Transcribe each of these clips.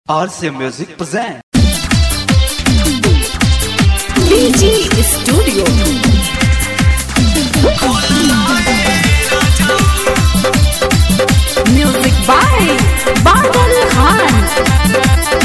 RC Music present. DG Studio. Music by Badal Khan.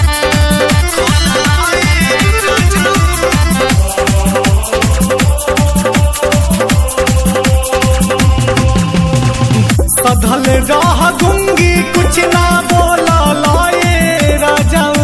सधल रह दूंगी कुछ ना बोला लाए राजाऊ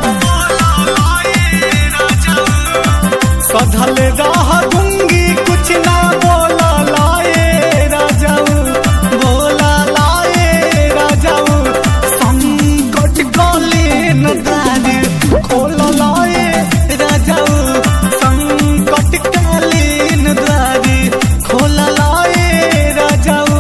सधल रह दूंगी कुछ ना बोला लाए राजाऊ बोला लाए राजाऊ संकट गले न दारी खोल लाए राजाऊ संकट काले न दारी खोल लाए राजाऊ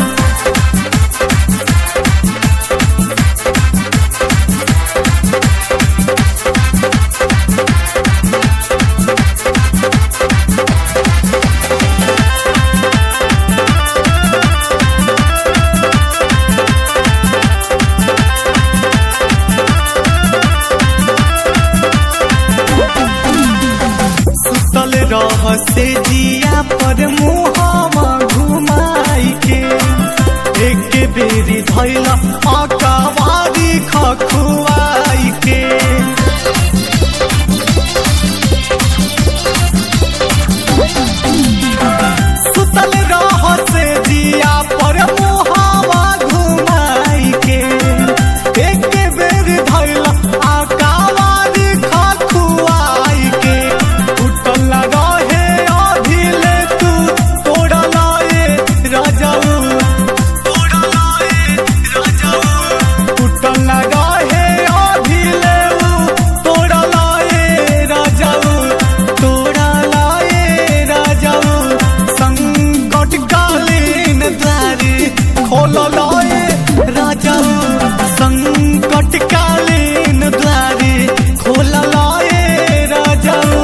सुतल रह से जिया पर मुहावा घुमाई के एक बेरी धैला अकावारी खखुआई के सुतल रह से जिया पर मुहावा घुमाई के एक बेर धैला अकावारी खखुआई के उठल रहे अभिले तू तोड़ा लाए राजाऊ तोड़ा लाए राजाऊ उठल रहे अभिले तोड़ा लाए राजाऊ तोड़ा लाए राजाऊ संकट कालीन द्वारी खोल लाए राजाऊ संकट कालीन द्वारी खोल लाए राजाऊ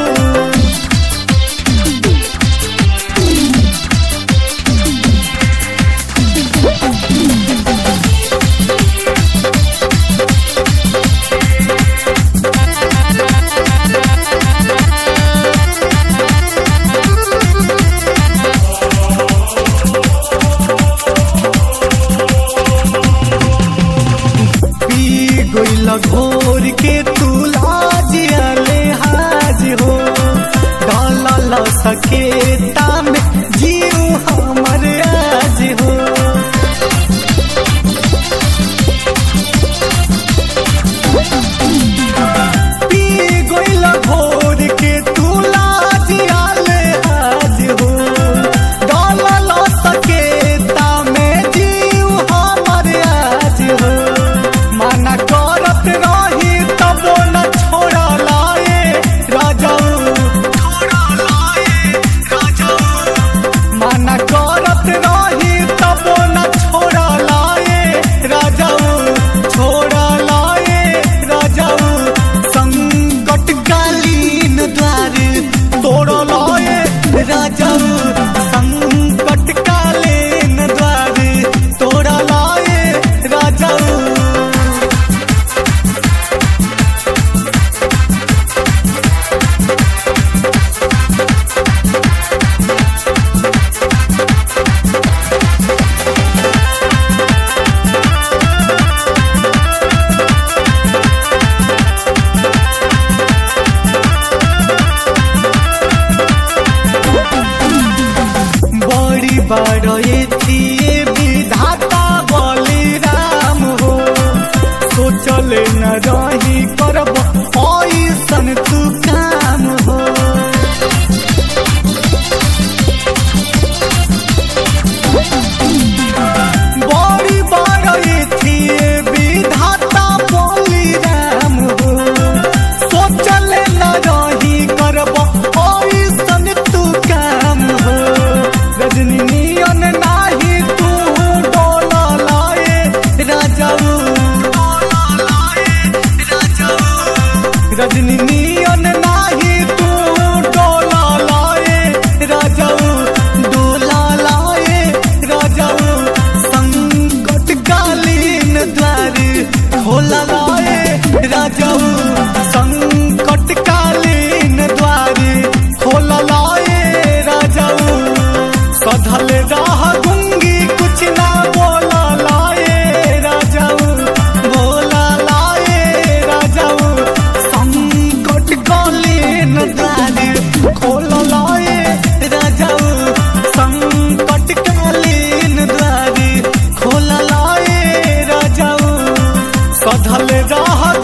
पी गइल घोर के तू लाजियले हाज हो डालल सकेता में जीव हमर आज हो पी गइल घोर के तू लाजियले हाज हो डालल सकेता में जीव हमर आज हो माना करत रही तब न छोड़ा लाए राजाऊ छोड़ा लाए राजाऊ माना करत रही तब न छोड़ा लाए राजाऊ छोड़ा लाए राजाऊ संकट कालीन द्वार तोड़ लाए राजाऊ संकट कालीन द्वार तोड़ लाए राजाऊ बड़ी बड़ थिए विधाता बलिराम हो सोचल न रही करब ऐसन तू काम हो बड़ी बड़ थिए विधाता बलिराम हो सोचल न रही करब ऐसन तू काम हो रजनी नियन नाही तू डोला लाए राजाऊ रजनी नियन नाही तू डोला लाए राजाऊ डोला लाए राजाऊ संकट कालीन द्वार खोला लाए बांधल रह